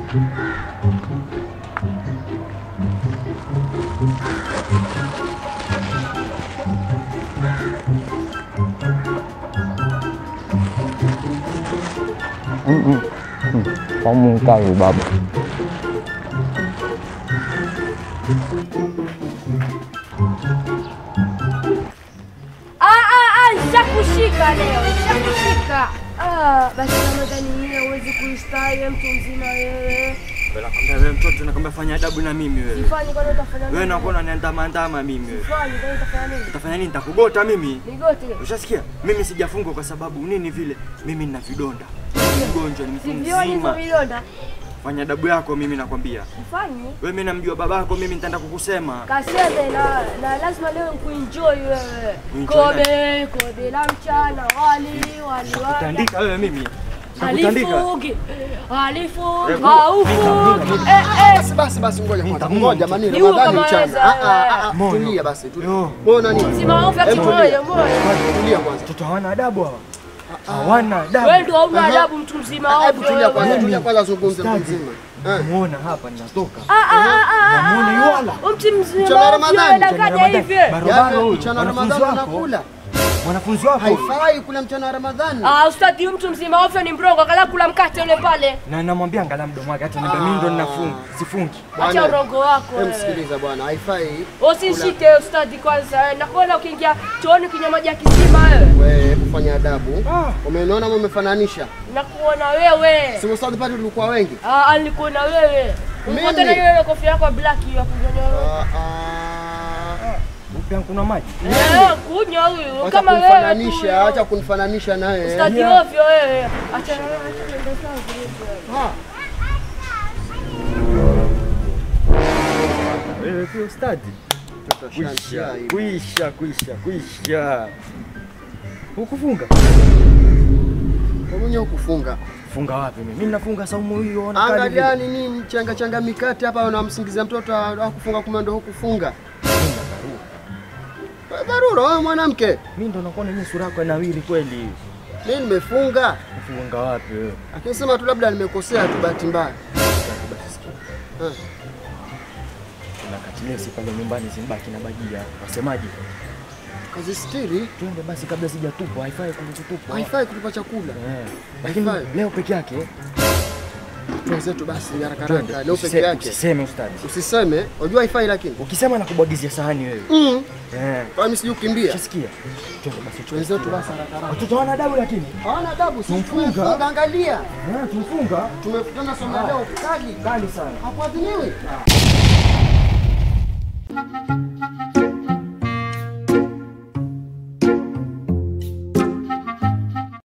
Kamu kali baba. Ah, ah, ah, nishakushika leo, nishakushika. Ah, basi Ramadhani hii hauwezi kuistahi wewe mtu mzima wewe. Nakwambia wewe mtoto, nakwambia fanya adabu na mimi wewe. Sifanyi kwani utafanya nini? Wewe nakuwa unaniandama ndama mimi wewe. Sifanyi kwani utafanya nini? Utafanya nini? Nitakugota mimi. Nigote. Ushasikia? Mimi sijafungwa kwa sababu nini vile? Mimi nina vidonda. Mgonjwa ni mtu Sivioni hivyo mzima. vidonda. Fanya adabu yako mimi nakwambia. Sifanyi. Wewe mimi namjua babako, mimi nitaenda kukusema. Kaseme na, na lazima leo nikuenjoy wewe. Kuenjoy Kobe, kobe la mchana, wali, wali wali. Utandika wewe mimi. Nakutandika. Alifungi, alifungi, Hebu, haufungi. Eh, eh. Basi basi basi, ngoja kwanza, Nitamuua ngoja mtu. mani, Niue Ramadhani kama mchana. weza, Ah, ah, ah, Moyo. Tulia basi, tulia. Yo. Mbona nini? Mzima wangu ati Hebu moyo, tulia. moyo. Tulia kwanza. Watoto hawana adabu hawa. Hawana adabu. Wewe ndio hauna Aha. adabu mtu mzima Hebu ovyo tulia kwanza, wewe. tulia kwanza, zungumze mtu Ustadi. mzima. Eh. Muona hapa ninatoka. Ah, ah, ah, ah, Namuona ah, yuala. ah. Mtu mzima Mchana ovyo, Ramadhani, anakaja Ramadhani. hivi. Barabara Yaani huyu. mchana wa Wanafunzi Ramadhani wako. unakula. Mwanafunzi wako. Haifai kula mchana wa Ramadhani. Ah, ustadi huyu mtu mzima ovyo ni mrongo, akala kula mkate ule pale. Na namwambia angalia mdomo wake hata niambia mimi ndo ninafunga. Sifungi. Acha Bwana, urongo wako Hem, wewe. sikiliza bwana, haifai. Usinishike ustadi kwanza. Nakuona ukiingia chooni kinywa maji ya kisima wewe. Wewe kufanya adabu. Ah. Umeniona ama umefananisha? Nakuona wewe. Si ustadi pale tulikuwa wengi. Ah, nilikuona wewe. Mimi? Uko tena ile kofia yako ya black ya kunyonyoa. Ah, ah. Upia kuna maji. Eh, kunywa huyu Acha kama wewe. tu kunifananisha, huyo. acha kunifananisha naye. Ustadi Yeah. ovyo wewe. Acha acha nenda sawa. Ah. Wewe pia ustadi. Mtoto Kuisha, ashantia hivi. kuisha, kuisha, kuisha. Hukufunga? Kwa mwenye ukufunga. Funga wapi mimi? Mimi nafunga saumu hiyo ona kali Angalia vile. nini changa changa mikate hapa unamsingizia mtoto akufunga kumbe ndo hukufunga. Dharura wewe mwanamke. Mimi ndo nakuona yenyewe sura yako inawiri kweli. Mimi nimefunga. Kufunga wapi wewe? Akisema tu labda nimekosea tu bahati mbaya. Basi sikia. Eh. Kuna katilesi pale nyumbani zimbaki na bajia. Wasemaje? Kazistiri Twende basi kabla sijatupwa, haifai kutupwa. haifai kutupa chakula. Eh. Lakini Haifai. leo peke yake Wenzetu basi haraka twende. haraka leo peke Usise- yake. Usiseme ustadi. Usiseme, unajua haifai lakini. Ukisema nakubwagizia sahani wewe. Mm. Eh. Kwa mimi sijui kukimbia. Ushasikia? Twende basi chukua. Wenzetu basi haraka haraka. Watoto hawana adabu lakini. Hawana adabu, sisi Tumfunga. tumefunga angalia. Eh, tumfunga. Tumefutana somo leo kali. Kali sana. Hakuadhiniwi.